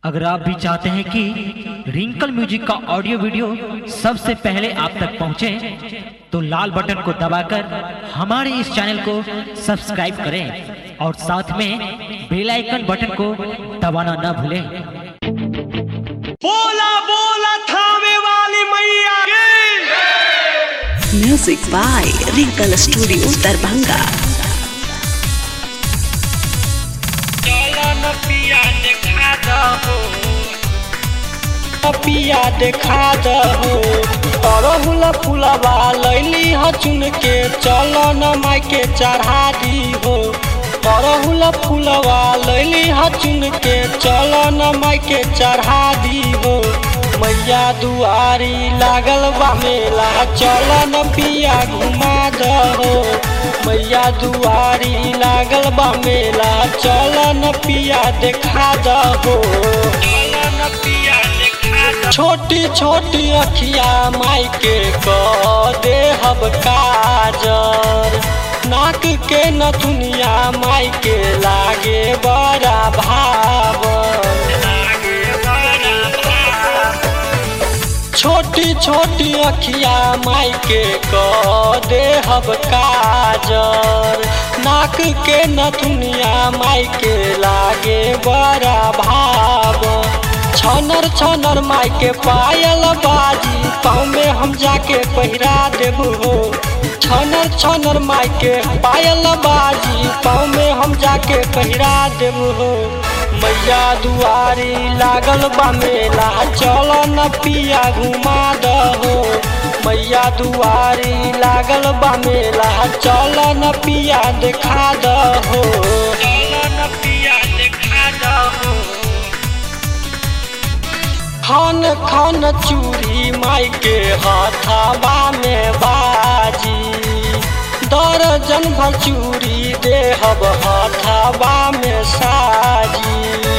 अगर आप भी चाहते हैं कि रिंकल म्यूजिक का ऑडियो वीडियो सबसे पहले आप तक पहुंचे तो लाल बटन को दबाकर हमारे इस चैनल को सब्सक्राइब करें और साथ में बेल आइकन बटन को दबाना न भूलें बोला बोला थामे वाली मैया की Music by Wrinkle Studio Darbhanga. चलन पिया देखा दहो पिया देखा दहो अरहुल फुलवा लैली ह चुन के चलन माई के चढ़ा दी हो अरहुल फुलवा लैली ह चुन के चलन माई के चढ़ा दी हो मैया दुआरी लागल बा मेला चलन पिया घुमा दहो मैया दुआरी लागल बा मेला चलन पिया देखा दहो छोटी छोटी अखिया माई के क दे हब काजर नाक के नथुनिया माई के लागे बड़ा भावन छोटी छोटी अखिया माई के क दे हब काजर नाक के नथुनिया माई के लागे बड़ा भाव छनर छनर माई के पायल बाजी पाँव में हम जाके पहिरा देब हो छनर छनर माई के पायल बाजी पाँव में हम जाके पहिरा देब हो मैया दुआरी लागल बा मेला चल न पिया घुमा दहो मैया दुआरी लागल बा मेला चल न पिया देखा दहो चल न पिया देखा दहो खन खन चूड़ी माई के हथाबा में बाजी दर्जन भर चूड़ी देहब हथाबा में साजी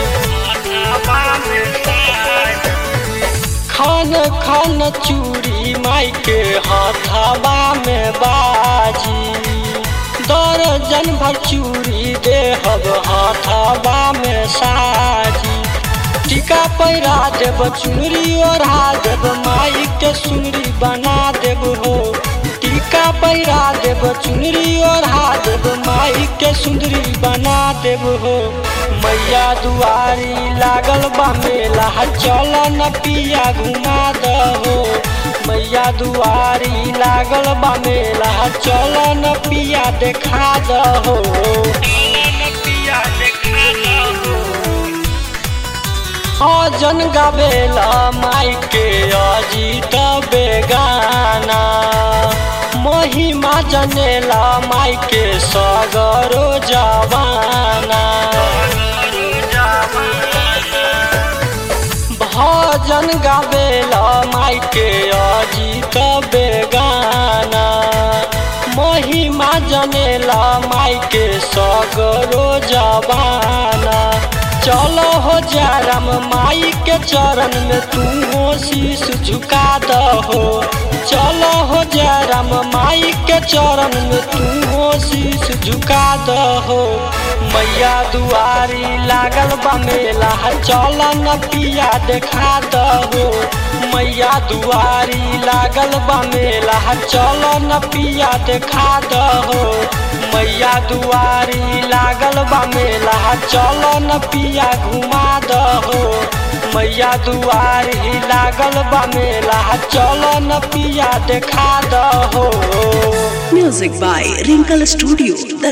खन खन चूड़ी माई के हथाबा में बाजी दर्जन भर चूड़ी देहब हथाबा में साजी टीका पैरा देब चुनरी ओढ़ा देब माई के सुनरी बना देब हो टीका पैरा देब चुनरी ओढ़ा देब माई के सुंदरी बना देब हो मैया दुआरी लागल बा मेला चल न पिया घुमा दहो मैया दुआरी लागल बा मेला चल न पिया देखा दहो पिया देखा दहो अजन गावेला माई के अजीत बेगाना महिमा जनेला माई के सगरो जवाना भजन गावेला माई के अजीत बेगाना महिमा जनेला माई के सगरो जवाना चलो हो जारम माई के चरण में तू हो शीश झुका दहो चलो हो जारम माई के चरण में तू हो शीश झुका दहो मैया दुआरी लागल बा मेला चल न पिया देखा दहो मैया दुआरी लागल बा मेला चल न पिया देखा दहो मैया दुआरी लागल बा मेला चल न पिया घुमा दहो मैया दुआरी लागल बा मेला चल न पिया देखा दहो Music by Wrinkle Studio Darbhanga.